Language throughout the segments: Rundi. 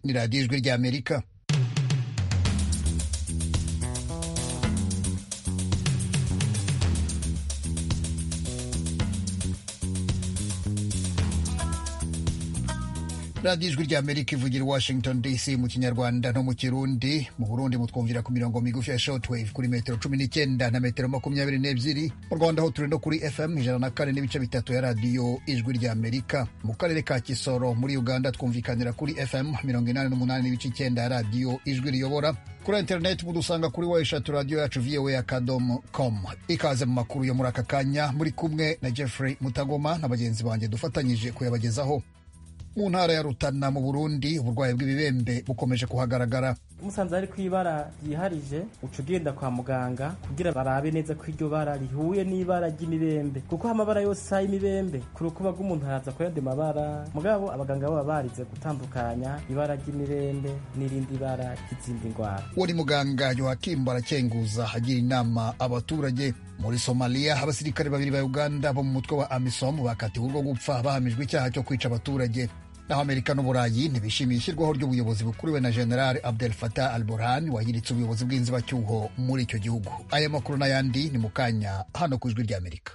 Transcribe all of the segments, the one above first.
ni radiyo ijwi ry'amerika radiyo ijwi ry'amerika ivugira i washington dc mu kinyarwanda no mu kirundi mu burundi mutwumvira ku mirongo migufi ya shortwave kuri metero cumi n'icyenda na metero makumyabiri n'ebyiri mu rwanda ho turi no kuri fm ijana na kane n'ibice bitatu ya radiyo ijwi ry'amerika mu karere ka kisoro muri uganda twumvikanira kuri fm mirongo inani n'umunani n'ibice icyenda ya radiyo ijwi riyobora kuri interineti mudusanga kuri wa eshatu radiyo yacu voa akadomo com ikaze mu makuru yo muri aka kanya muri kumwe na jeffrey mutagoma na bagenzi banjye dufatanyije kuyabagezaho mu ntara ya Rutana mu Burundi uburwayi bw'ibibembe bukomeje kuhagaragara musanze ari ku ibara ryiharije uca ugenda kwa muganga kugira barabe neza ko iryo bara rihuye n'ibara ry'imibembe kuko amabara yose ay'imibembe ku rukuba rw'umuntu haraza ko yandi mabara mugabo abaganga baba barize gutandukanya ibara ry'imibembe n'irindi bara ry'izindi ndwara uwo ni muganga Yohakim Barakenguza agira inama abaturage muri Somalia abasirikare babiri ba Uganda bo mu mutwe wa AMISOM bakatiwe urwo gupfa bahamijwe icyaha cyo kwica abaturage naho amerika n'uburayi ntibishimiye ishyirwaho ry'ubuyobozi bukuriwe na general abdel fatah al burhan wahiritse ubuyobozi bw'inzibacyuho muri icyo gihugu aya makuru n'ayandi ni mu kanya hano ku ijwi ry'amerika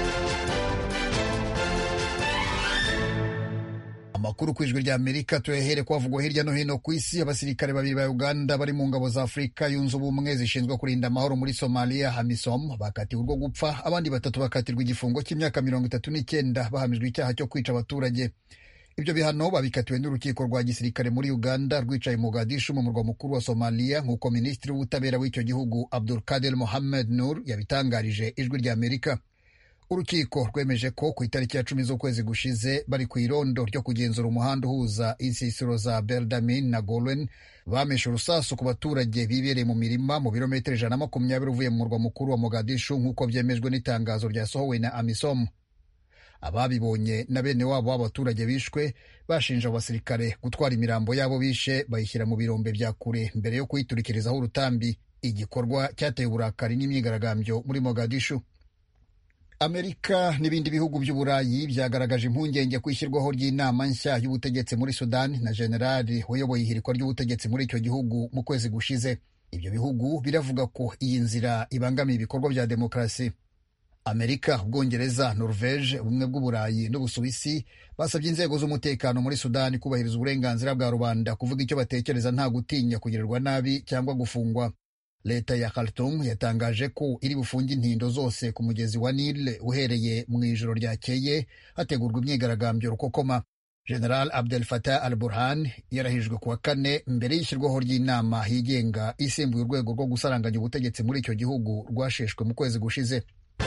amakuru ku ijwi ry'amerika tuyahere kwavugwa hirya no hino ku isi abasirikare babiri ba uganda bari mu ngabo za afurika yunze ubumwe zishinzwe kurinda amahoro muri somalia hamisom bakatiwe urwo gupfa abandi batatu bakatirwa igifungo cy'imyaka mirongo itatu n'icyenda bahamijwe icyaha cyo kwica abaturage ibyo bihano babikatiwe n'urukiko rwa gisirikare muri uganda rwicaye mogadishu mu murwa mukuru wa somaliya nk'uko minisitiri w'ubutabera w'icyo gihugu abdul kader mohammed nur yabitangarije ijwi ry'amerika urukiko rwemeje ko ku itariki ya cumi z'ukwezi gushize bari ku irondo ryo kugenzura umuhanda uhuza insisiro za berdamin na golwen bameshe urusasu ku baturage bibereye mu mirima mu birometero ijana na makumyabiri uvuye mu murwa mukuru wa mogadishu nk'uko byemejwe n'itangazo ryasohowe na amisom ababibonye na bene wabo w'abaturage bishwe bashinja abasirikare gutwara imirambo yabo bishe bayishyira mu birombe bya kure mbere yo kuyiturikirizaho urutambi igikorwa cyateye uburakari n'imyigaragambyo muri mogadishu amerika n'ibindi bihugu by'uburayi byagaragaje impungenge ku ishyirwaho ry'inama nshya y'ubutegetsi muri sudani na generali wayoboye ihirikwa ry'ubutegetsi muri icyo gihugu mu kwezi gushize ibyo bihugu biravuga ko iyi nzira ibangamiye ibikorwa bya demokarasi amerika ubwongereza norvege ubumwe bw'uburayi n'ubusuwisi basabye inzego z'umutekano muri sudani kubahiriza uburenganzira bwa rubanda kuvuga icyo batekereza nta gutinya kugirirwa nabi cyangwa gufungwa leta ya khartoum yatangaje ko iri bufunge intindo zose ku mugezi wa nile uhereye mu ijoro ryakeye hategurwa imyigaragambyo rukokoma general abdel fatah al burhan yarahijwe ku wa kane mbere y'ishyirwaho ry'inama yigenga isimbuye urwego rwo gusaranganya ubutegetsi muri icyo gihugu rwasheshwe mu kwezi gushize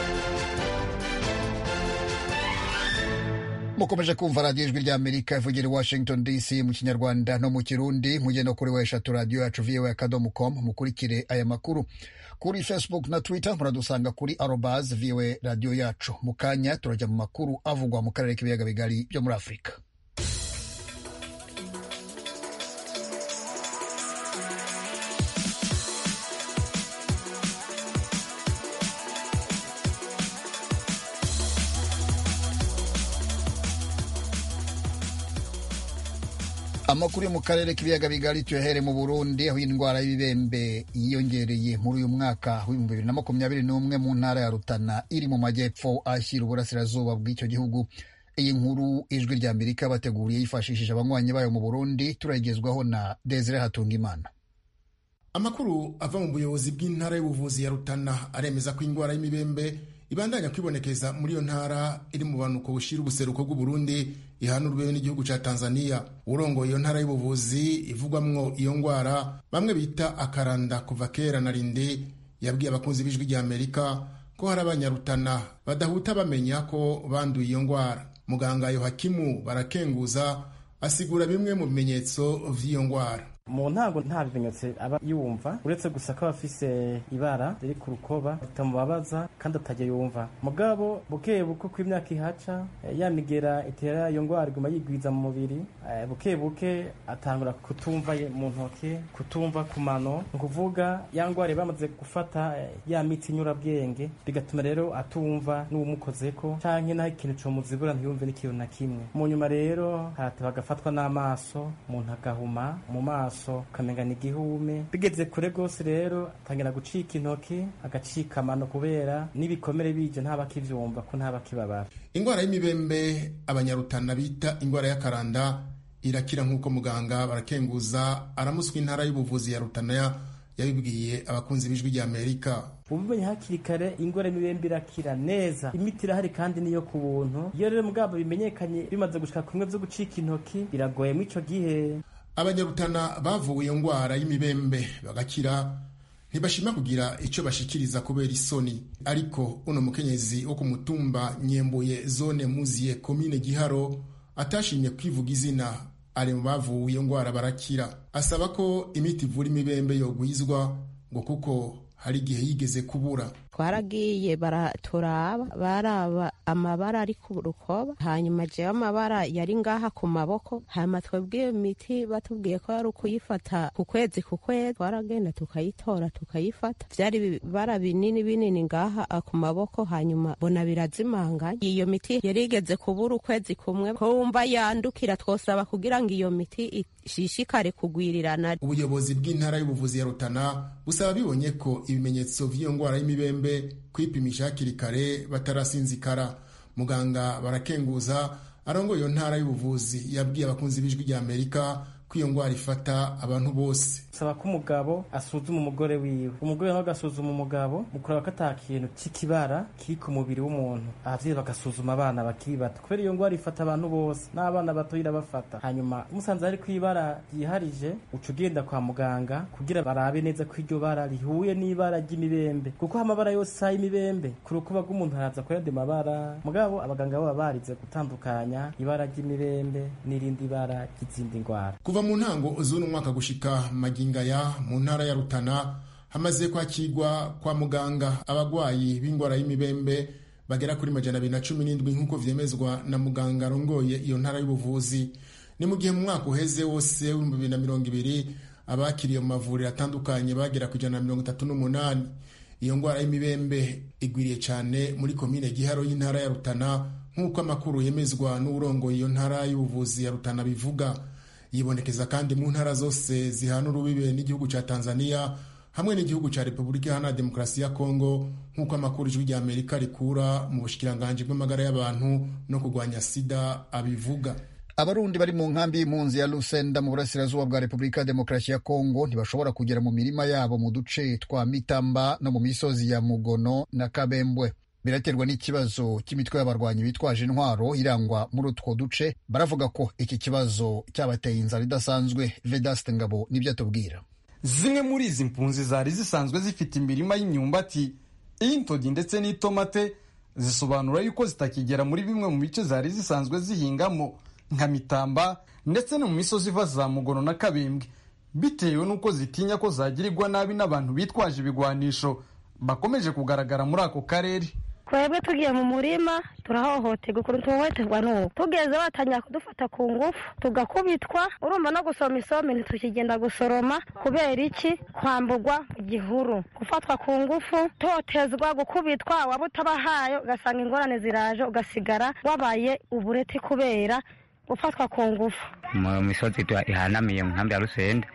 mukomeje kumva radiyo ijwi ry'amerika ivugira i washington dc mu kinyarwanda no mu kirundi mujye no kuri weshatu radiyo yacu voa akadomo com mukurikire aya makuru kuri facebook na twitter muradusanga kuri arobas voa radiyo yacu mu kanya turajya mu makuru avugwa mu karere k'ibiyaga bigari byo muri afurika amakuru yo mu karere k'ibiyaga bigari tuyahere mu burundi aho indwara y'ibibembe yiyongereye muri uyu mwaka w'ibihumbi bibiri na makumyabiri n'umwe mu ntara ya rutana iri mu majyepfo ashyira uburasirazuba bw'icyo gihugu iyi nkuru ijwi rya amerika bateguriye yifashishije abanywanyi bayo mu burundi turagezwaho na desire hatungimana amakuru ava mu buyobozi bw'intara y'ubuvuzi ya rutana aremeza ko indwara y'imibembe ibandanya kwibonekeza muri iyo ntara iri mu banuko bushira ubuseruko bw'uburundi ihana urwego n'igihugu ca tanzania urongoye iyo ntara y'ubuvuzi ivugwamwo iyo ngwara bamwe bita akaranda kuva kera na rinde yabwiye abakunzi b'ijwi rya amerika ko hari abanyarutana badahuta bamenya ko banduye iyo ngwara muganga yohakimu barakenguza asigura bimwe mu bimenyetso vy'iyo ngwara mu ntango nta bimenyetso aba yumva uretse gusa ko aba afise ibara riri ku rukoba ritamubabaza kandi atajya yumva mugabo buke buke uko imyaka ihaca ya migera itera iyo ndwara iguma yigwiza mu mubiri buke buke atangura kutumva mu ntoke kutumva ku mano ni ukuvuga ya ndwara bamaze gufata ya mitsi nyurabwenge bigatuma rero atumva n'uwumukozeko canke naho ikintu comuzibura ntiyumve n'ikintu na kimwe mu nyuma rero harateba agafatwa n'amaso umuntu agahuma mu maso ukamenga ni igihume bigeze kure rwose rero atangira gucika intoki agacika amano kubera n'ibikomere bije ntabakivyumva ko ntabakibabara ingwara y'imibembe abanyarutana bita ingwara y'akaranda irakira nk'uko muganga barakenguza aramuswa intara y'ubuvuzi ya rutana yabibwiye abakunzi b'ijwi rya amerika ubimenye hakiri kare ingwara y'imibembe irakira neza imiti irahari kandi niyo ku buntu iyo rero mugabo bimenyekanye bimaze gushika kumwe vyo gucika intoki biragoye mu ico gihe abanyarutana bavuye iyo ngwara y'imibembe bagakira ntibashima kugira icyo bashikiriza kubera isoni ariko uno mukenyezi wo ku mutumba nyembuye zone muziye komine giharo atashimye kwivuga izina ari mu bavuye iyo ngwara barakira asaba ko imiti ivura imibembe yogwizwa ngo kuko hari igihe yigeze kubura twaragiye baraturaba baraba amabara ari ku rukoba hanyuma jewe amabara yari ngaha ku maboko hanyuma twebwe iyo miti batubwiye ko ari ukuyifata ku kwezi ku kwezi twaragenda tukayitora tukayifata vyari ibibara binini binini ngaha ku maboko hanyuma bona birazimanganye iyo miti yari igeze kubura ukwezi kumwe ko wumva yandukira twosaba kugira ngo iyo miti ishishikare kugwirirana ubuyobozi bw'intara y'ubuvuzi ya rutana busaba bibonye ko ibimenyetso vy'iyo ngwara y'imibembe kwipimisha hakiri kare batarasinzikara muganga barakenguza arongoye iyo ntara y'ubuvuzi yabwiye abakunzi b'ijwi rya amerika ko iyo ngwara ifata abantu bose saba ko umugabo asuzuma umugore wiwe umugore nawe agasuzuma umugabo mu kureba ko ata kintu c'ikibara kiri ku mubiri w'umuntu abavyeyi bagasuzuma abana bakiri bato kubera iyo ngwara ifata abantu bose n'abana bato irabafata hanyuma musanze hari kw'ibara ryiharije uca ugenda kwa muganga kugira barabe neza ko iryo bara rihuye n'ibara ry'imibembe kuko amabara yose sa y'imibembe ku rukuba rw'umuntu haraza ko yandi mabara mugabo abaganga baba barize gutandukanya ibara ry'imibembe n'irindi bara ry'izindi ngwara kuva mu ntango z'uno mwaka gushika magingaya mu ntara ya rutana hamaze kwakirwa kwa muganga abagwayi b'ingwara y'imibembe bagera kuri majana abiri na cumi n'indwi nk'uko vyemezwa na muganga arongoye iyo ntara y'ubuvuzi ni mu gihe mu mwaka uheze wose w'ibihumbi bibiri na mirongo ibiri abakiriye mu mavuriro atandukanye bagera ku ijana na mirongo itatu n'umunani iyo ngwara y'imibembe igwiriye cyane muri komine giharo y'intara ya rutana nk'uko amakuru yemezwa n'urongoye iyo ntara y'ubuvuzi ya rutana bivuga yibonekeza kandi mu ntara zose zihana urubibe n'igihugu cya tanzania hamwe n'igihugu cya repubulika iharanira demokarasi ya kongo nk'uko amakuru ijwi rya amerika rikura mu bushikiranganji bw'amagara y'abantu no kurwanya sida abivuga abarundi bari mu nkambi y'impunzi ya lusenda mu burasirazuba bwa repubulika ya demokarasi ya kongo ntibashobora kugera mu mirima yabo mu duce twa mitamba no mu misozi ya mugono na kabembwe biraterwa n'ikibazo cy'imitwe y'abarwanyi bitwaje intwaro irangwa muri utwo duce baravuga ko iki kibazo cyabateye inzara idasanzwe vedaste ngabo nibyo atubwira zimwe muri izi mpunzi zari zisanzwe zifite imirima y'imyumbati iy'intogi ndetse n'itomate zisobanura yuko zitakigera muri bimwe mu bice zari zisanzwe zihingamo nka mitamba ndetse no mu misozi iva za mugono na kabembwe bitewe n'uko zitinya ko zagirirwa nabi n'abantu bitwaje ibigwanisho bakomeje kugaragara muri ako karere twebwe tugiye mu murima turahohoterwa ukuntu tuhohoterwa n'ubu tugeze batangira kudufata ku ngufu tugakubitwa urumva no gusoma isombe ntitukigenda gusoroma kubera iki kwamburwa igihuru gufatwa ku ngufu totezwa gukubitwa waba utabahaye ugasanga ingorane ziraje ugasigara wabaye ubureti kubera gufatwa ku ngufu mu misozi ihanamiye mu nkambi ya rusende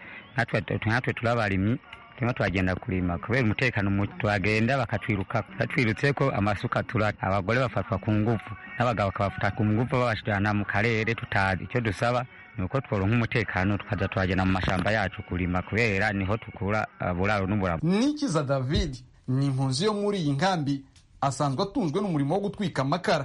natwe turabarimyi turimo turagenda kurima kubera umutekano tuhagenda bakatwiruka batwirutse ko amasuka tura abagore bafatwa ku ngufu n'abagabo bakabafata ku ngufu babashirana mu karere tutazi icyo dusaba ni uko tworonka umutekano tukaza tuhagenda mu mashamba yacu kurima kubera niho tukura buraro n'uburamu nikiza david ni impunzi yo muri iyi nkambi asanzwe atunzwe n'umurimo wo gutwika amakara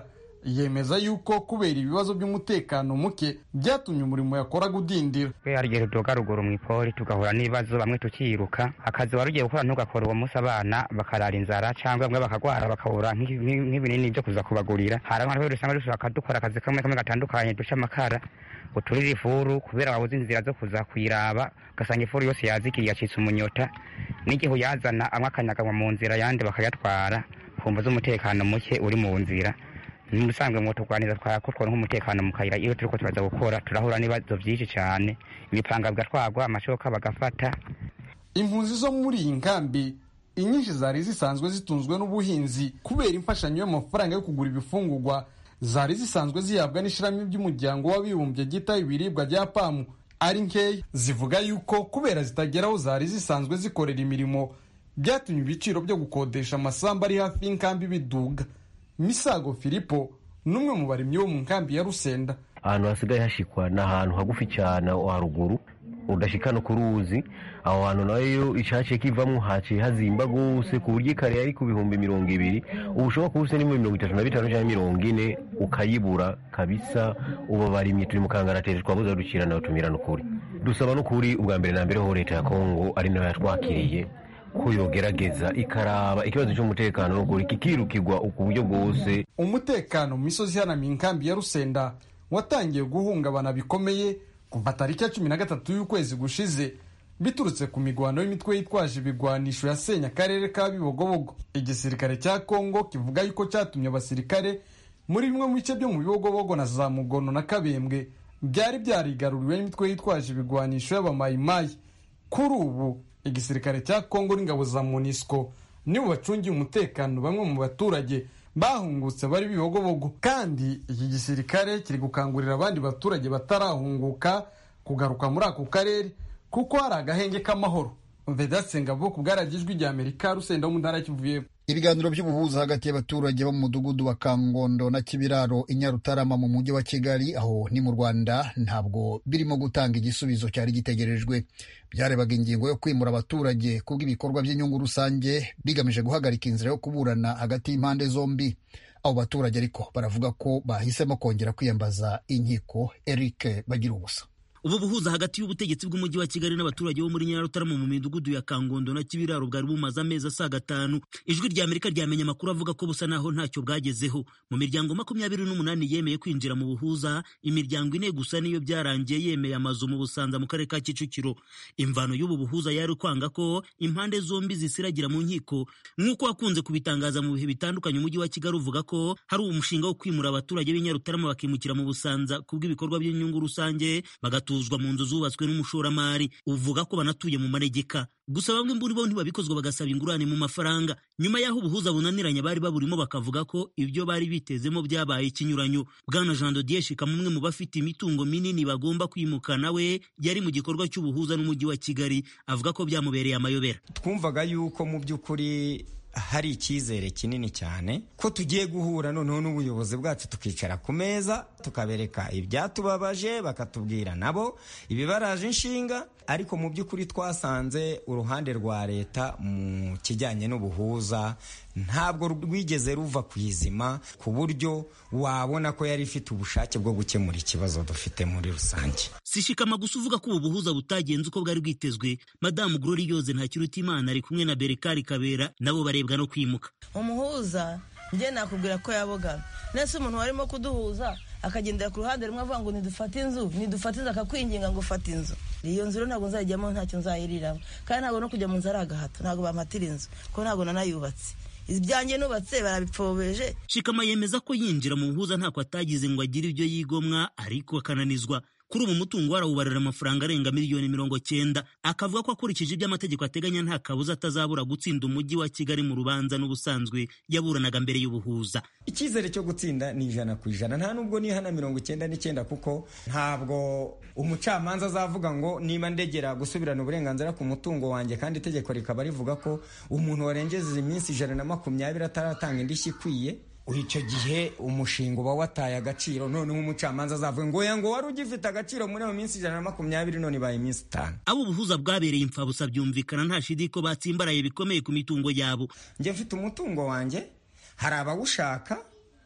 yemeza yuko kubera ibibazo by'umutekano muke byatumye umurimo yakoraga udindira we hari igihe tudoga ruguru mu ipoli tugahura n'ibibazo bamwe tukiruka akazi wari ugiye gukora ntugakora uwo munsi abana bakarara inzara cyangwa bamwe bakagwara bakabura nk'i- nk'i- nk'ibinini byo kuza kubagurira hari abantu rero usanga dushaka dukora akazi kamwe kamwe gatandukanye duca amakara uturira ifuru kubera wabuze inzira zo kuza kuyiraba ugasanga ifuru yose yazikiriye yacitse umunyota n'igihe uyazana amwe akanyaganywa mu nzira ayandi bakayatwara kumva z'umutekano muke uri mu nzira ni musanzwe ngo turwaniriza twakutwara nk'umutekano mu kayira iyo turiko turaza gukora turahura n'ibibazo byinshi cyane imipanga bigatwagwa amashoka bagafata impunzi zo muri iyi nkambi inyinshi zari zisanzwe zitunzwe n'ubuhinzi kubera imfashanyo y'amafaranga yo kugura ibifungurwa zari zisanzwe zihabwa n'ishirahamwe ry'umuryango w'abibumbye ryitaho ibiribwa rya pamu ari nkeya zivuga yuko kubera zitagera aho zari zisanzwe zikorera imirimo byatumye ibiciro byo gukodesha amasambu ari hafi y'inkambi biduga misago filipo n'umwe mu barimyi bo mu nkambi ya rusenda ahantu hasigaye hashikwa ni ahantu hagufi cyane aho haruguru udashika no ku ruzi aho hantu nayo icaciye kivamwo haciye hazimba gose ku buryo ikare yari ku bihumbi mirongo ibiri ubu ushobora kuba ufise n'ibihumbi mirongo itatu na bitanu canke mirongo ine ukayibura kabisa ubu barimyi turi mu kangaratete twabuze dukira nawe tumirana ukuri dusaba n'ukuri ubwa mbere na mbere ho leta ya kongo ari nayo yatwakiriye ko yogerageza ikaraba ikibazo cy'umutekano n'ukuri kikirukirwa ku buryo bwose umutekano mu misozi ihanamiye inkambi ya rusenda watangiye guhungabana bikomeye kuva tariki ya cumi na gatatu y'ukwezi gushize biturutse ku migwano y'imitwe yitwaje ibigwanisho yasenya akarere ka bibogobogo igisirikare cya kongo kivuga yuko cyatumye abasirikare muri bimwe mu bice byo mu bibogobogo na za mugono na kabembwe byari byarigaruriwe n'imitwe yitwaje ibigwanisho y'abamayimayi kuri ubu igisirikare cya kongo n'ingabo za monisco nibo bacungiye umutekano bamwe mu baturage bahungutse bari bibogobogo kandi iki gisirikare kiri gukangurira abandi baturage batarahunguka kugaruka muri ako karere kuko hari agahenge k'amahoro vedatsengabo ku bwaragijwi rya amerika rusenda wo mu ntara kivuye ibiganiro by'ubuhuza hagati y'abaturage bo mu mudugudu wa kangondo na kibiraro i nyarutarama mu mujyi wa kigali aho ni mu rwanda ntabwo birimo gutanga igisubizo cyari gitegerejwe byarebaga ingingo yo kwimura abaturage kubw'ibikorwa by'inyungu rusange bigamije guhagarika inzira yo kuburana hagati y'impande zombi abo baturage ariko baravuga ko bahisemo kongera kwiyambaza inkiko eric bagira ubusa ubu buhuza hagati y'ubutegetsi bw'umujyi wa kigali n'abaturage bo muri nyarutarama mu midugudu ya kangondo na kibiraro bwari bumaze amezi asaga atanu ijwi rya amerika ryamenye amakuru avuga ko busa naho ntacyo bwagezeho mu miryango makumyabiri n'umunani yemeye kwinjira mu buhuza imiryango ine gusa niyo byarangiye yemeye amazu mu busanza mu karere ka kicukiro imvano y'ubu buhuza yari kwanga ko impande zombi zisiragira mu nkiko nk'uko wakunze kubitangaza mu bihe bitandukanye umujyi wa kigali uvuga ko hari umushinga wo kwimura abaturage b'i nyarutarama bakimukira mu busanza kubw'ibikorwa by'inyungu rusange bagatu batuzwa mu nzu zubatswe n'umushoramari uvuga ko banatuye mu manegeka gusa bamwe muri bo ntibabikozwa bagasaba ingurane mu mafaranga nyuma y'aho ubuhuza bunaniranye bari baburimo bakavuga ko ibyo bari bitezemo byabaye ikinyuranyo bwana jean dodier shikama umwe mu bafite imitungo minini bagomba kwimuka nawe yari mu gikorwa cy'ubuhuza n'umujyi wa kigali avuga ko byamubereye amayobera twumvaga yuko mu by'ukuri hari icyizere kinini cyane ko tugiye guhura noneho n'ubuyobozi bwacu tukicara ku meza tukabereka ibyatubabaje bakatubwira nabo ibibaraje inshinga ariko mu by'ukuri twasanze uruhande rwa leta mu kijyanye n'ubuhuza ntabwo rwigeze ruva ku izima ku buryo wabona ko yari ifite ubushake bwo gukemura ikibazo dufite muri rusange sishikama gusa uvuga ko ubu buhuza butagenze uko bwari bwitezwe madamu glori yoze ntakirutimana ari kumwe na berekari kabera nabo barebwa no kwimuka umuhuza njye nakubwira ko yabogamye nese umuntu warimo kuduhuza akagendera ku ruhande rumwe avuga ngo nidufate inzu nidufate inzu akakwinginga ngo ufate inzu iyo nzu rero ntabwo nzayijyamo ntacyo nzayiriramo kandi ntabwo no kujya mu nzu ari agahato ntabwo bampatira inzu kuko ntabwo nanayubatse ibyanjye nubatse barabipfobeje shikama yemeza ko yinjira mu buhuza ntako atagize ngo agire ibyo yigomwa ariko akananizwa kuri ubu mutungo warawubarira amafaranga arenga miliyoni mirongo cyenda akavuga ko akurikije ibyo amategeko ateganya nta kabuza atazabura gutsinda umujyi wa kigali mu rubanza n'ubusanzwe yaburanaga mbere y'ubuhuza icyizere cyo gutsinda ni ijana ku ijana nta nubwo nihana mirongo icyenda n'icyenda kuko ntabwo umucamanza azavuga ngo niba ndegera gusubirana uburenganzira ku mutungo wanjye kandi itegeko rikaba rivuga ko umuntu warengeje iminsi ijana na makumyabiri ataratanga indishyi ikwiye icyo gihe umushinga uba wataye agaciro noneho umucamanza azavuga ngo ngo wari ugifite agaciro muri iyo minsi ijana na makumyabiri none ibaye iminsi itanu abo ubuhuza bwabereye imfabusa byumvikana nta shidi ko batsimbaraye bikomeye ku mitungo yabo njye mfite umutungo wanjye hari abawushaka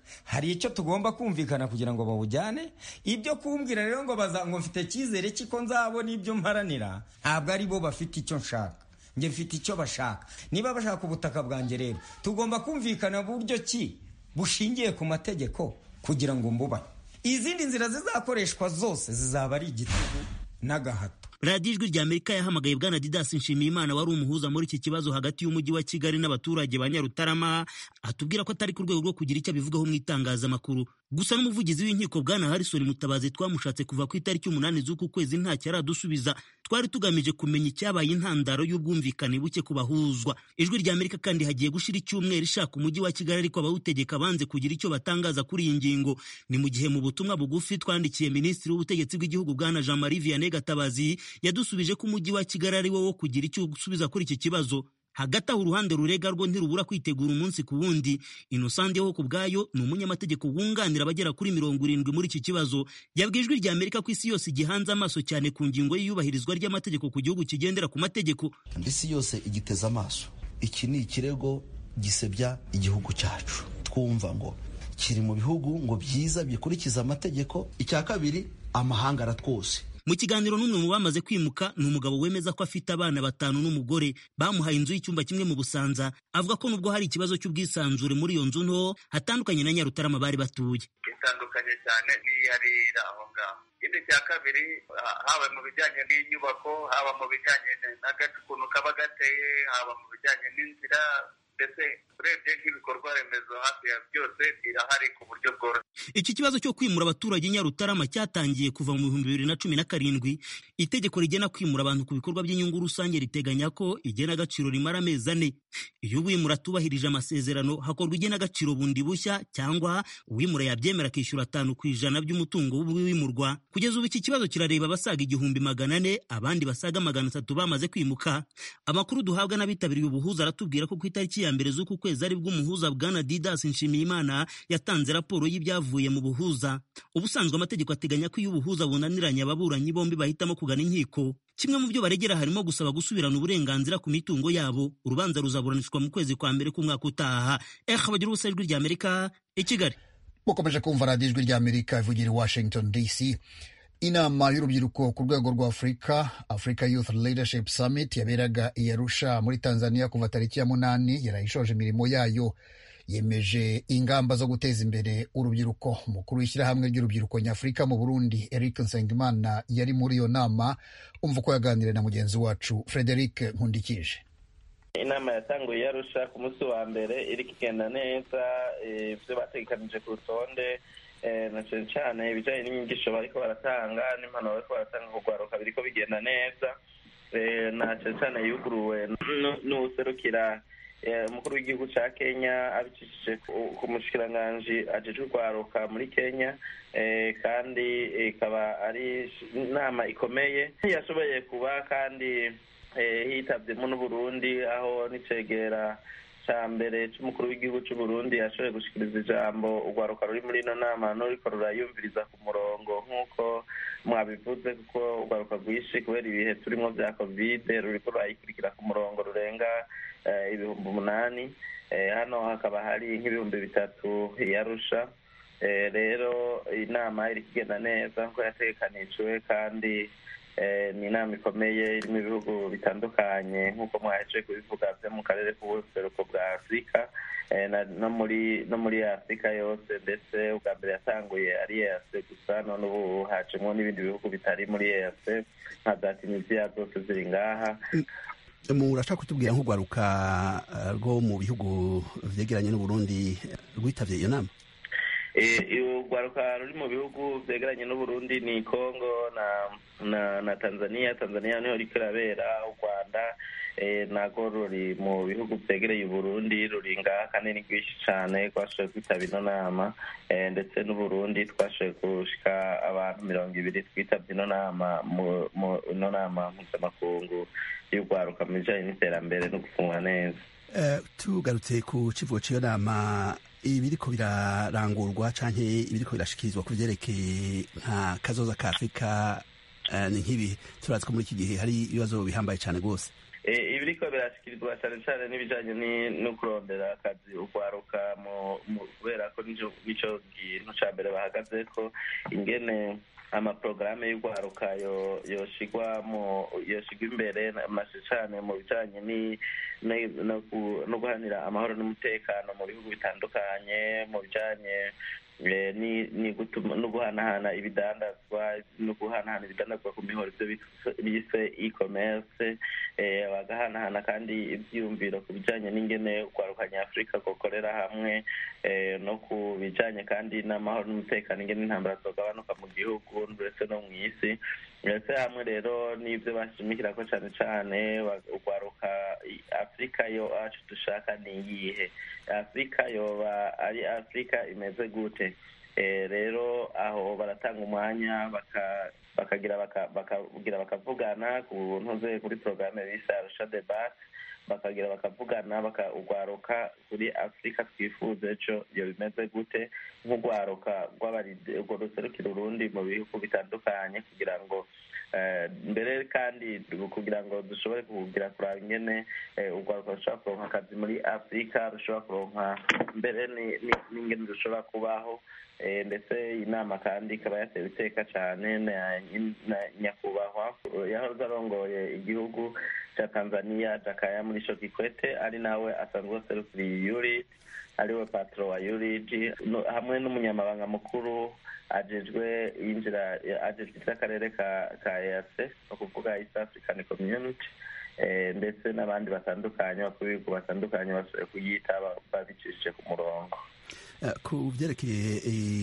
hari icyo tugomba kumvikana kugira ngo bawujyane ibyo kumbwira rero ngo baza ngo mfite icyizere cy'iko nzabona ibyo mparanira ntabwo ari bo bafite icyo nshaka njye mfite icyo bashaka niba bashaka ubutaka bwanjye rero tugomba kumvikana buryo ki bushingiye ku mategeko kugira ngo mbubahe izindi nzira zizakoreshwa zose zizaba ari igitugu n'agahato radiyo ijwi rya amerika yahamagaye bwana didasi nshimiyimana wari umuhuza muri iki kibazo hagati y'umujyi wa kigali n'abaturage ba nyarutarama atubwira ko atari ku rwego rwo kugira icyo abivugaho mu itangazamakuru gusa n'umuvugizi w'inkiko bwana harrison mutabazi twamushatse kuva ku itariki umunani z'uku kwezi ntacyo aradusubiza twari tugamije kumenya icyabaye intandaro y'ubwumvikane buke ku bahuzwa ijwi rya amerika kandi hagiye gushira icyumweru ishaka umujyi wa kigali ariko abawutegeka banze kugira icyo batangaza kuri iyi ngingo ni mu gihe mu butumwa bugufi twandikiye minisitiri w'ubutegetsi bw'igihugu bwana jean marie vianney gatabazi yadusubije ko umujyi wa kigali ari wo wo kugira icyo usubiza kuri iki kibazo hagati aho uruhande rurega rwo ntirubura kwitegura umunsi ku wundi inosande ho ku bwayo ni umunyamategeko wunganira abagera kuri mirongo irindwi muri iki kibazo yabwiye ijwi rya amerika ko isi yose igihanze amaso cyane ku ngingo y'iyubahirizwa ry'amategeko ku gihugu kigendera ku mategeko isi yose igiteze amaso iki ni ikirego gisebya igihugu cyacu twumva ngo kiri mu bihugu ngo byiza bikurikiza amategeko icya kabiri amahanga aratwose mu kiganiro n'umwe mu bamaze kwimuka ni umugabo wemeza ko afite abana batanu n'umugore bamuhaye inzu y'icyumba kimwe mu busanza avuga ko nubwo hari ikibazo cy'ubwisanzure muri iyo nzu nto hatandukanye na nyarutarama bari batuye itandukanye cyane n'iyarira aho ngaho ikindi cya kabiri haba mu bijyanye n'inyubako haba mu bijyanye n'agace ukuntu kaba gateye haba mu bijyanye n'inzira ndetse urebye nk'ibikorwa remezo hafi ya byose birahari ku buryo bworoshye iki kibazo cyo kwimura abaturage nyarutarama cyatangiye kuva mu bihumbi bibiri na cumi na karindwi itegeko rigena kwimura abantu ku bikorwa by'inyungu rusange riteganya ko igenagaciro rimara amezi ane iyo uwimura atubahirije amasezerano hakorwa igenagaciro bundi bushya cyangwa uwimura yabyemera akishyura atanu ku ijana by'umutungo w'uwimurwa kugeza ubu iki kibazo kirareba abasaga igihumbi magana ane abandi basaga magana atatu bamaze kwimuka amakuru duhabwa n'abitabiriye ubuhuza aratubwira ko ku itariki ya mbere z'uku kwezi aribwo umuhuza bwana didas nshimiyimana yatanze raporo y'ibyavuye mu buhuza ubusanzwe amategeko ateganya ko iyo ubuhuza bunaniranye ababuranyi bombi bahitamo kugana inkiko kimwe mu byo baregera harimo gusaba gusubirana uburenganzira ku mitungo yabo urubanza ruzaburanishwa mu kwezi kwa mbere k'umwaka utaha eh bagira ubusa ijwi rya amerika i kigali mukomeje kumva radiyo ijwi rya amerika ivugira i washington dc inama y'urubyiruko ku rwego rwa afurika africa youth leadership summit yaberaga i arusha muri tanzania kuva tariki ya munani yarayishoje imirimo yayo yemeje ingamba zo guteza imbere urubyiruko umukuru w'ishyirahamwe ry'urubyiruko nyafurika mu burundi eric nsengimana yari muri iyo nama umva uko yaganiriye na mugenzi wacu frederic nkundikije inama yatanguye yarusha ku munsi wa mbere iri kigenda neza ibyo bategekanije ku rutonde na cyane cyane ibijyanye n'inyigisho bariko baratanga n'impanuro bariko baratanga ku rwaruka biriko bigenda neza na cyane cyane yuguruwe n'uwuserukira umukuru w'igihugu cya kenya abicishije ku mushikiranganji ajejwe urwaruka muri kenya kandi ikaba ari inama ikomeye yashoboye kuba kandi hitabyemo n'uburundi aho n'icegera cya mbere cy'umukuru w'igihugu cy'u Burundi yashoboye gushikiriza ijambo urwaruka ruri muri ino nama n'uriko rurayumviriza ku murongo nk'uko mwabivuze kuko urwaruka rwinshi kubera ibihe turimo bya kovide ruriko rurayikurikira ku murongo rurenga ibihumbi umunani hano hakaba hari nk'ibihumbi bitatu yarusha rero inama iri kugenda neza nk'uko yategekanijwe kandi ni inama ikomeye irimo ibihugu bitandukanye nk'uko mwaje kubivuga byo mu karere k'ubuseruko bwa afurika no muri no muri afurika yose ndetse ubwa mbere yatanguye ari eyase gusa none ubu hacemo n'ibindi bihugu bitari muri eyase nka za tunisiya zose ziri ngaha murashaka kutubwira nk'urwaruka rwo mu bihugu vyegeranye n'uburundi rwitabye iyo nama urwaruka ruri mu bihugu byegeranye n'uburundi ni congo na na na tanzania tanzania niho riko irabera u rwanda nago ruri mu bihugu byegereye uburundi ruri ngaha kandi ni rwinshi cyane twashoboye kwitaba ino nama ndetse n'uburundi twashoboye gushika abantu mirongo ibiri twitabye ino nama ino nama mpuzamakungu y'urwaruka mu bijanye n'iterambere no gufungwa neza tugarutse ku kivugo cy'iyo nama ibiriko birarangurwa canke ibiriko birashikirizwa ku vyerekeye nka kazoza ka afurika ni nk'ibi turazi ko muri iki gihe hari ibibazo bihambaye cyane rwose ibiri ibiriko birashyikirizwa cyane cyane n'ibijyanye no kurondera akazi ugwaruka kubera ko nicyo kintu cya mbere bahagaze ko ingene amaporogaramu y'urwaruka yoshigwa yoshigwa imbere cyane mu bijyanye no guhanira amahoro n'umutekano mu bihugu bitandukanye mu bijyanye no guhanahana ibidandazwa no guhanahana ibidandazwa ku mihoro ibyo bise e-commerce bagahanahana kandi ibyiyumviro ku bijyanye n'ingene urwaruka nyafurika gukorera hamwe no ku bijyanye kandi n'amahoro n'umutekano ingene intambara zogabanuka mu gihugu ndetse no mu isi ndetse hamwe rero n'ibyo bashimikira ko cyane cyane urwaruka afurika yo acu dushaka ni iyihe afurika yoba ari afurika imeze gute rero aho baratanga umwanya bakagira bakagira bakavugana ku ntuze kuri porogaramu bise arusha debate bakagira bakavugana bakagwaruka kuri afurika twifuza ejo iyo bimeze gute nk'urwaruka urwo ruserukira urundi mu bihugu bitandukanye kugira ngo mbere kandi kugira ngo dushobore kugira kuraba ingene urwaruka rushobora kuronka akazi muri afurika rushobora kuronka mbere n'ingene rushobora kubaho ndetse inama kandi ikaba yatewe iteka cyane na nyakubahwa yahoze arongoye igihugu cya tanzania jakaya muri sho kikwete ari nawe asanzwe aserukiriye yurid ariwe patro wa yurid hamwe n'umunyamabanga mukuru ajejwe yinjira ajejwe iby'akarere ka ka eac ni ukuvuga east african community ndetse n'abandi batandukanye bakuru b'ibihugu batandukanye bashoboye kuyita babicishije ku murongo ku byerekeye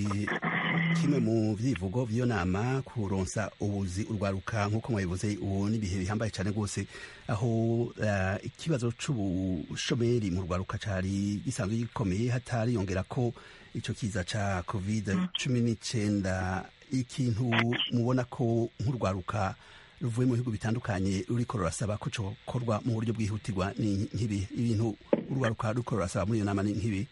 kimwe mu byivugo by'iyo nama kuronsa ubuzi urwaruka nk'uko mwabivuze ubu n'ibihe bihambaye cyane rwose aho ikibazo cy'ubushomeri mu rwaruka cyari gisanzwe gikomeye hatariyongera ko icyo kiza cya covid cumi n'icyenda ikintu mubona ko nk'urwaruka ruvuye mu bihugu bitandukanye ruriko rurasaba ko cyokorwa mu buryo bwihutirwa ni nk'ibi ibintu urwaruka ruriko rurasaba muri iyo nama ni nk'ibi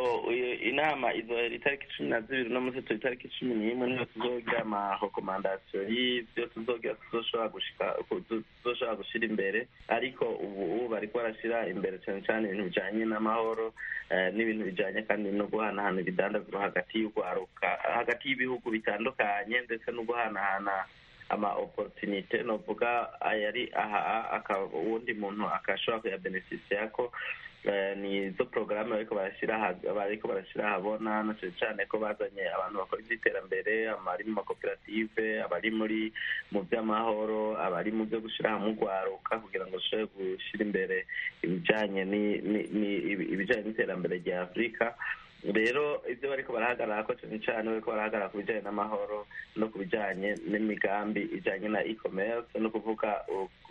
inama izohera itariki cumi na zibiri no munsi turi itariki cumi n'imwe niyo tuzogira amarekomandasiyo y'ibyo tuzogira tuzoshobora gushika tuzoshobora gushira imbere ariko ubu bariko barashira imbere cyane cyane ibintu bijanye n'amahoro n'ibintu bijanye kandi no guhanahana ibidandazwa hagati y'urwaruka hagati y'ibihugu bitandukanye ndetse no guhanahana ama opportunite novuga ayari aha uwundi muntu akashobora kuyabeneficia ko ni izo porogaramu bariko barashyira bariko barashyira ahabona na cyane cyane ko bazanye abantu bakora iby'iterambere abari mu makoperative abari muri mu by'amahoro abari mu byo gushyira hamwe urwaruka kugira ngo bashobore gushyira imbere ibijyanye ibijyanye n'iterambere rya afurika rero ibyo bariko barahagarara ko cyane cyane bariko barahagarara ku bijyanye n'amahoro no ku bijyanye n'imigambi ijyanye na e-commerce no kuvuga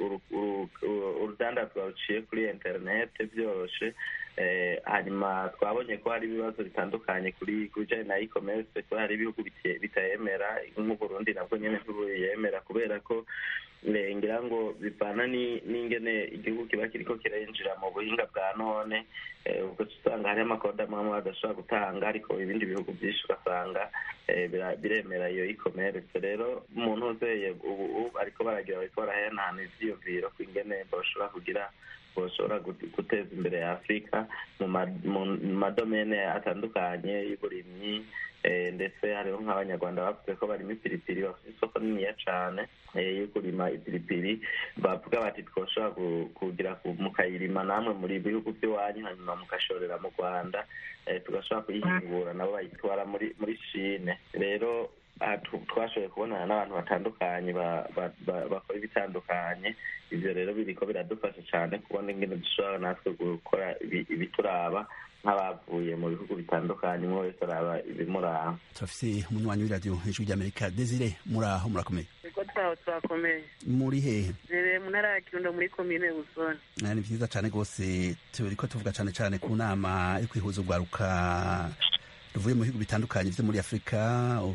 urudandazwa ruciye kuri interinete byoroshe hanyuma twabonye ko hari ibibazo bitandukanye kuri ku bijyanye na e-commerce ko hari ibihugu bitayemera nk'uburundi nabwo nyine ntibuyemera kubera ko ngira ngo bivana n'ingene igihugu kiba kiriko kirinjira mu buhinga bwa none ubwo usanga hariho amakoda amwe badashobora gutanga ariko ibindi bihugu byinshi ugasanga biremera iyo e-commerce rero umuntu uzeye ubu ariko baragira bariko barahanahana ivyiyumviro ku ingene bashobora kugira bashobora guteza imbere ya afurika mu madomene atandukanye y'uburimyi ndetse hariho nk'abanyarwanda bavuze ko barimo ipiripiri bafite isoko niniya cyane yo kurima ipiripiri bavuga bati twoshobora kugira mukayirima namwe muri bihugu by'iwanyu hanyuma mugashorera mu rwanda tugashobora kuyihingura nabo bayitwara muri muri shine rero twashoboye kubonana n'abantu batandukanye bakora ibitandukanye ibyo rero biriko biradufasha cyane kubona ingene dushobora natwe gukora ibituraba nk'abavuye mu bihugu bitandukanye umwe wese araba ibimuraba turafise umunywanyi w'iradiyo hejuru ry'amerika desire muri aho murakomeye ego twaho turakomeye muri hehe nere mu ntara ya kirundo muri komine busoni ni vyiza cane rwose turiko tuvuga cane cane ku nama yo kwihuza urwaruka ruvuye mu bihugu bitandukanye vyo muri afurika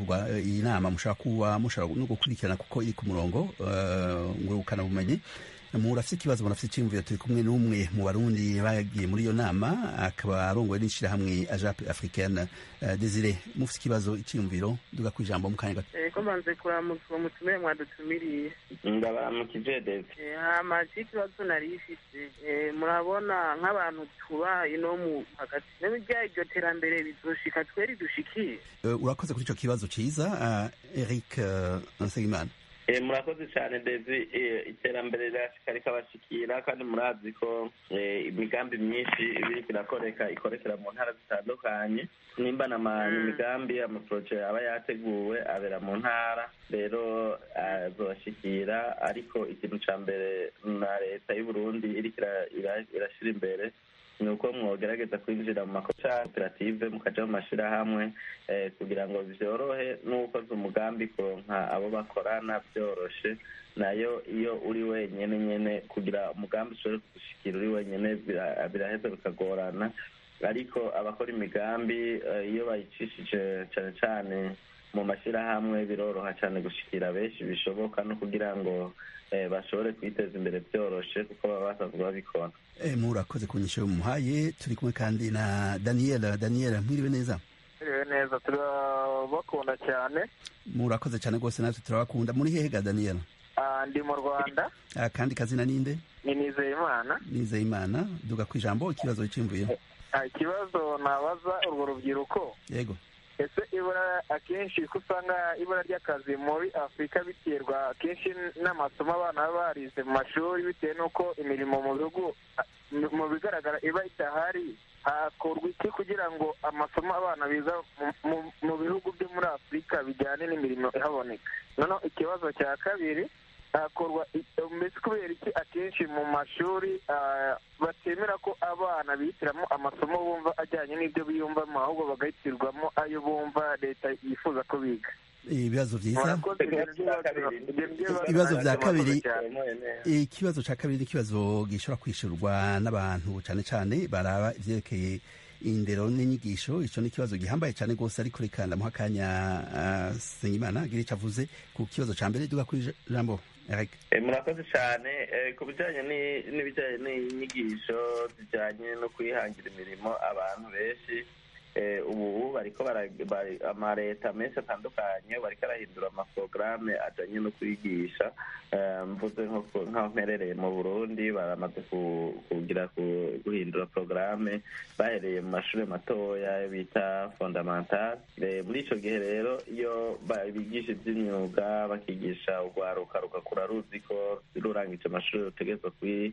iyi nama mushobora kuba mushobora no gukurikirana kuko iri ku murongo ngurukana bumenyi murafite ikibazo murafite icyiyumviro turi kumwe n'umwe mu barundi bagiye muri iyo nama akaba arongowe n'ishyirahamwe ajape africaine uh, desire mufite ikibazo icyiyumviro duga ku ijambo mu kanya gato ko mbanze kuramutsa uwo mutumire mwadutumiriye ndabaramukije dede hama ikibazo nari ifite murabona nk'abantu tubaha ino mu hagati n'ibijya iryo terambere bizoshika tweri dushikiye urakoze kuri icyo kibazo cyiza eric nsengimana murakoze cyane dezi iterambere rirashika rikabashikira kandi murazi ko imigambi myinshi ibiriko irakoreka ikorekera mu ntara zitandukanye nimba imigambi amaporoje aba yateguwe abera mu ntara rero azobashikira ariko ikintu ca mbere na leta y'uburundi iriko irashira imbere ni uko mwogerageza kwinjira mu makoperative mukaja mu mashirahamwe kugira ngo vyorohe n'ukoze umugambi kuronka abo bakorana vyoroshe nayo iyo uri wenyene nyene kugira umugambi ushobore kugushikira uri wenyene biraheza bikagorana ariko abakora imigambi iyo bayicishije cane cane mu mashirahamwe biroroha cane gushikira benshi bishoboka no kugira ngo bashobore kwiteza imbere byoroshe kuko baba basanzwe babikora murakoze ku nyisho muhaye turi kumwe kandi na daniel daniel mwiriwe neza mwiriwe neza turabakunda cyane murakoze cyane rwose natwe turabakunda muri hehe ga daniel ndi mu rwanda kandi kazina ninde ni nizeyimana nizeyimana duga ku ijambo ikibazo cyimvuye ikibazo nabaza urwo rubyiruko yego ese ibura akenshi ko usanga ibura ry'akazi muri afurika biterwa akenshi n'amasomo abana baba barize mu mashuri bitewe n'uko imirimo mu bihugu mu bigaragara iba idahari hakorwa iki kugira ngo amasomo abana biga mu bihugu byo muri afurika bijyane n'imirimo ihaboneka noneho ikibazo cya kabiri hakorwa mbese kubera iki akenshi mu mashuri batemera ko abana bihitiramo amasomo bumva ajyanye n'ibyo biyumvamo ahubwo bagahitirwamo ayo bumva leta yifuza ko biga ibibazo byiza ibibazo bya kabiri ikibazo cya kabiri ni ikibazo gishobora kwishyurwa n'abantu cyane cyane baraba ibyerekeye indero n'inyigisho icyo ni ikibazo gihambaye cyane rwose ariko reka ndamuha akanya senyimana agira icyo avuze ku kibazo cya mbere duga ku ijambo murakoze cyane ku bijyanye n'ibijyanye n'inyigisho zijyanye no kwihangira imirimo abantu benshi ubu bariko amaleta menshi atandukanye bariko arahindura amaporogaramu ajyanye no kwigisha mvuze nk'aho mperereye mu burundi baramaze kugira guhindura porogaramu bahereye mu mashuri matoya bita fondamentale muri icyo gihe rero iyo bigisha iby'imyuga bakigisha urwaruka rugakura ruzi ko rurangije amashuri rutegerezwa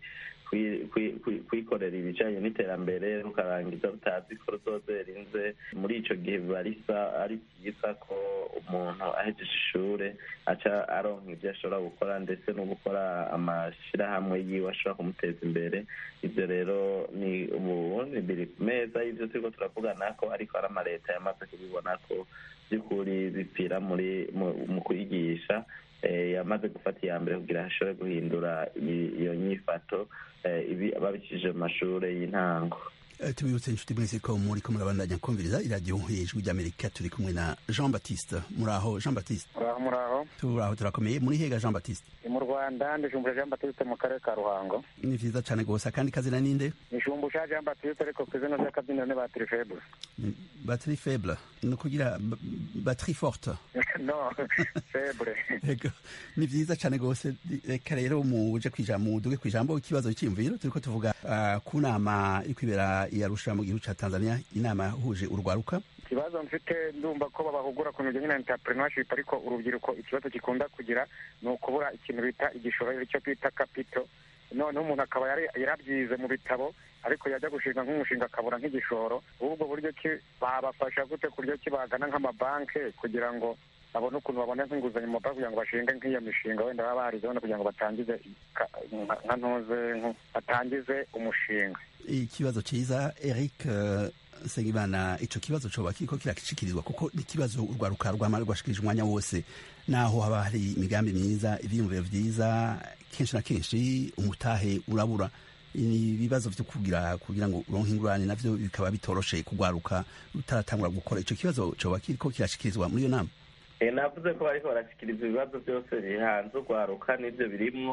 kwikorera ibijyanye n'iterambere rukarangiza rutazi ko ruzozera inze muri icyo gihe biba ari byiza ko umuntu ahejeje ishuri aca aronka ibyo ashobora gukora ndetse no gukora amashyirahamwe yiwe ashobora kumuteza imbere ibyo rero ni ubundi biri ku meza y'ibyo turiko turavugana ko ariko hari amaleta yamaze kubibona ko by'ukuri bipfira muri mu kwigisha yamaze gufata iya mbere kugira ashobore guhindura iyo nyifato babikije mu mashuri y'intango tubibutse inshuti mwese ko muri ko murabandanya kumviriza iradiyo ijwi ry'amerika turi kumwe na jean baptiste muraho jean baptiste muraho turaho turakomeye muri hega jean baptiste mu rwanda ndijumbura jean baptiste mu karere ka ruhango ni vyiza cane gose akandi kazina ninde nishumbusha jean baptiste ariko ku izina ry'akabyiniro ni batiri faible batiri faible ni ukugira batiri forte no faible ni vyiza cane gose reka rero muje kwijambo muduge kwijambo ikibazo cy'imviro turiko tuvuga uh, ku nama iri kwibera iyarusha mu gihugu ca tanzania inama yahuje urwaruka ikibazo mfite ndumva ko babahugura ku bijyanye na entrepreneurship ariko urubyiruko ikibazo gikunda kugira ni ukubura ikintu bita igishoro icyo twita kapito noneho umuntu akaba yarabyize mu bitabo ariko yajya gushinga nk'umushinga akabura nk'igishoro ubwo buryo ki babafasha gute ku buryo ki bagana nk'amabanki kugira ngo babone ukuntu babona nk'inguzanyo mu mabanki kugira ngo bashinge nk'iyo mishinga wenda baba barize wenda kugira ngo batangize nka ntuze batangize umushinga ikibazo cyiza eric Nsengimana ico kibazo coba kiriko kirakishikirizwa kuko ni kibazo urwaruka rwama rwashikirije umwanya wose naho haba hari imigambi myiza ivyiyumviro vyiza kenshi na kenshi umutahe urabura ibibazo vyo kugira kugira ngo uronke ingurane navyo bikaba bitoroshe kugwaruka utaratangura gukora ico kibazo coba kiriko kirashikirizwa muri iyo nama navuze ko bariko barashikiriza ibibazo byose bihanze urwaruka n'ivyo birimwo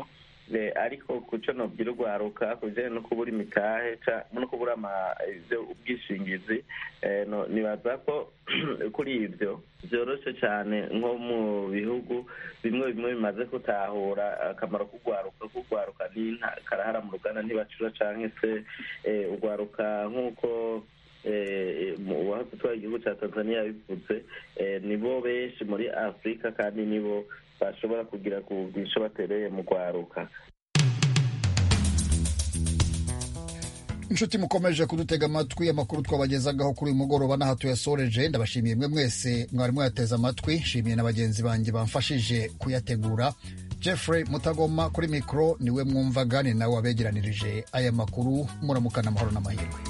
ariko ku cyo nobwira urwaruka ku bijyanye no kubura imitahe no kubura ubwishingizi nibaza ko kuri ibyo byoroshye cyane nko mu bihugu bimwe bimwe bimaze gutahura akamaro k'urwaruka k'urwaruka karahara mu ruganda ntibacura cyangwa se urwaruka nk'uko uwahoze utwara igihugu cya tanzania yabivuze nibo benshi muri afurika kandi nibo bashobora kugira ku bwisho batereye mu rwaruka inshuti mukomeje kudutega amatwi amakuru twabagezagaho kuri uyu mugoroba n'aha tuyasoreje ndabashimiye mwe mwese mwari mwayateze amatwi nshimiye na bagenzi banjye bamfashije kuyategura jeffrey mutagoma kuri mikoro niwe mwumvaga ni nawe wabegeranirije aya makuru muramukana amahoro n'amahirwe